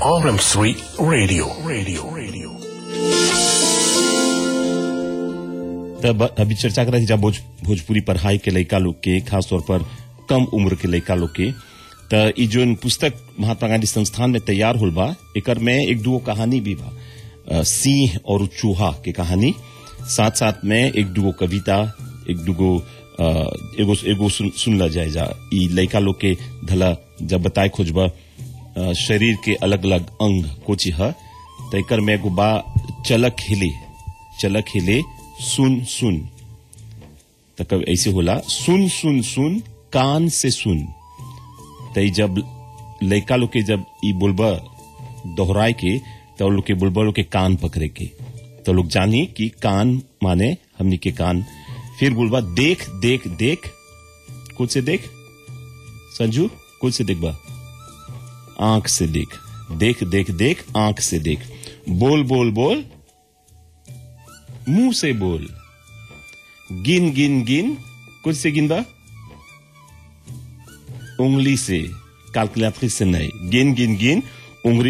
RM3 Radio. Radio. Radio. तब अभी चर्चा कर रही जब भोज, भोजपुरी पढ़ाई के लड़का लोग के खास तौर पर कम उम्र के लड़का लोग के त ई जोन पुस्तक महात्मा गांधी संस्थान में तैयार होल बा एकर में एक दुगो कहानी भी बा अ, सिंह और चूहा के कहानी साथ साथ में एक दुगो कविता एक दुगो अ, एगो एगो सुन, सुनला जाए जा ई लड़का लोग के धला जब बताए खोजबा अ, शरीर के अलग अलग अंग कोची ह त एकर में एगो बा चलक हिले चलक हिले सुन सुन त कब ऐसे होला सुन सुन सुन कान से सुन त ई जब लड़का लोग के जब ई बोलबा दोहराए के तो लोग के बोलबा लोग के कान पकड़े के तो लोग जानी कि कान माने हमनी के कान फिर बोलबा देख देख देख कुछ से देख संजू कुछ से देख बा आंख से देख देख देख देख आंख से देख बोल बोल बोल मुंह से बोल गिन गिन गिन कुछ से गिन बा उंगली से कैलकुलेटरी से नहीं गिन गिन गिन उंगली